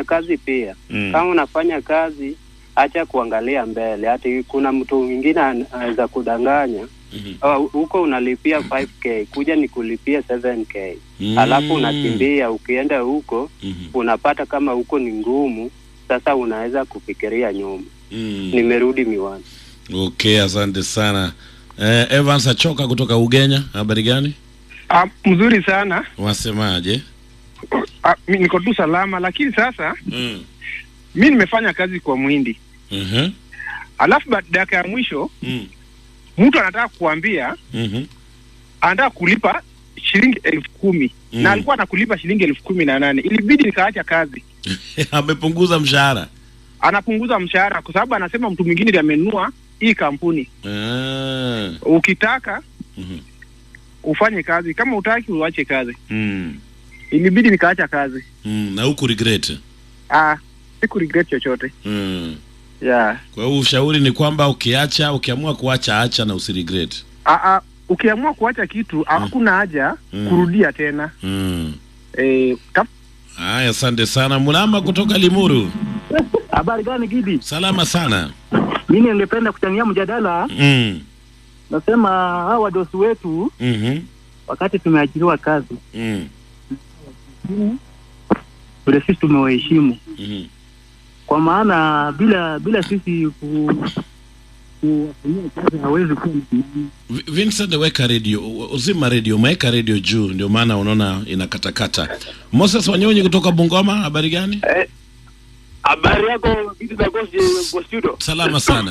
kazi pia Mm. kama unafanya kazi acha kuangalia mbele hati kuna mtu mwingine an- anaweza kudanganya Mhm. "Oh, huko unalipia 5k kuja ni kulipia 7k Mm. alafu unakimbia ukienda huko Mhm. unapata kama huko ni ngumu sasa unaweza kufikiria nyuma Mm. nimerudi miwani Okay, asante sana. Eh, Evans Achoka kutoka Ugenya, habari gani? Ah, mzuri sana Wasemaje? ah, mi niko tu salama lakini sasa Mm. mi nimefanya kazi kwa mwindi Mhm. alafu ba- dakika ya mwisho Mm. mtu anataka kuambia Mhm. anataka kulipa shilingi elfu kumi Mm. na alikuwa anakulipa shilingi elfu kumi na nane ilibidi nikaacha kazi Amepunguza mshahara. anapunguza mshahara kwa sababu anasema mtu mwingine ndiye amenunua hii kampuni Ah. ukitaka Mhm. ufanye kazi kama utaki uache kazi Mm. ilibidi nikaacha kazi Mm. Na huku regret. ah, siku regret chochote Mm. yeah. Kwa hiyo ushauri ni kwamba ukiacha, ukiamua kuacha acha na usiregret. ah, ah, ukiamua kuacha kitu hakuna haja Mm. kurudia tena Mm. eh, kap- Haya, asante sana. Mulama kutoka Limuru. Habari gani Gidi? Salama sana. Mimi ningependa kuchangia mjadala. Mm. Nasema hawa wadosi wetu Mhm. wakati tumeajiriwa kazi, Mm. vile sisi tumewaheshimu, Mhm. kwa maana bila bila sisi ku kuwafanyia kazi hawezi kuwa msimamizi. Vi- Vincent weka radio, uzima radio, umeweka radio juu, ndio maana unaona inakatakata. Moses Wanyonyi kutoka Bungoma, habari gani? Habari yako vitu za Ghost kwa studio. Salama sana.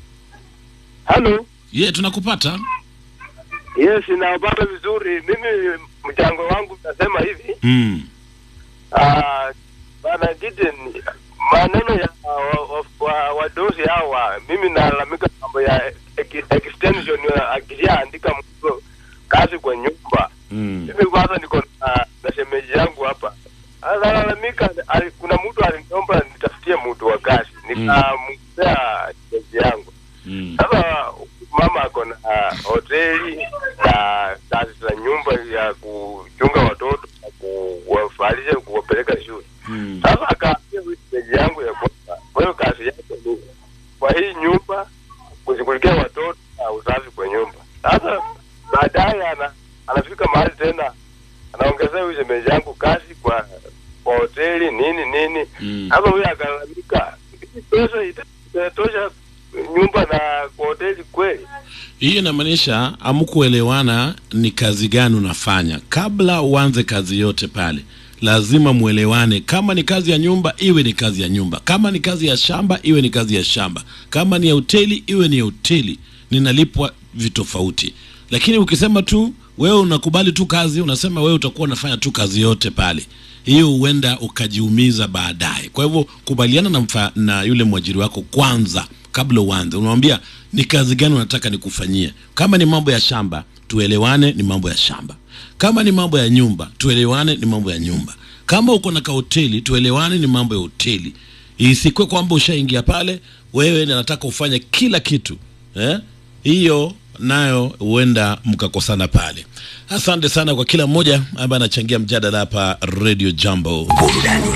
Hello. Ye, tunakupata. Yes, nawapata vizuri. Mimi mchango wangu nasema hivi. Mm. Ah, bana Gideon, maneno ya wa- wa- wa- wadosi hawa, mimi nalalamika mambo ya ex- extension ya akishaandika mtu kazi kwa nyumba. Mm. Mimi kwanza niko na, na shemeji yangu hapa. Analalamika ali- kuna mtu aliniomba nitafutie mtu wa kazi. Nikamwambia shemeji yangu. Mm. Sasa mama ako na hoteli na kazi za nyumba ya kuchunga watoto na kuwafalisha kuwapeleka shule. Mm. Sasa akaambia huyu shemeji yangu ya kwamba kwa hiyo kazi yake ni kwa hii nyumba kushughulikia watoto na usafi kwa nyumba. Sasa baadaye ana, anafika mahali tena anaongezea huyu shemeji yangu kazi kwa kwa hoteli nini nini. Mm. Sasa huyu akalalamika, "Hii pesa ita- itatosha nyumba na kwa hoteli kweli? Hiyo inamaanisha hamkuelewana ni kazi gani unafanya. Kabla uanze kazi yote pale, lazima mwelewane. Kama ni kazi ya nyumba, iwe ni kazi ya nyumba. Kama ni kazi ya shamba, iwe ni kazi ya shamba. Kama ni ya hoteli, iwe ni ya hoteli. Ninalipwa vitofauti. Lakini ukisema tu wewe unakubali tu kazi, unasema wewe utakuwa unafanya tu kazi yote pale, hiyo huenda ukajiumiza baadaye. Kwa hivyo kubaliana na, mfa, na yule mwajiri wako kwanza kabla uanze. Unamwambia ni kazi gani unataka nikufanyie. Kama ni mambo ya shamba, tuelewane, ni mambo ya shamba. Kama ni mambo ya nyumba, tuelewane, ni mambo ya nyumba. Kama uko na kahoteli, tuelewane, ni mambo ya hoteli. Isikwe kwamba ushaingia pale wewe na nataka ufanye kila kitu eh? Hiyo nayo huenda mkakosana pale. Asante sana kwa kila mmoja ambaye anachangia mjadala hapa Radio Jambo. Burudani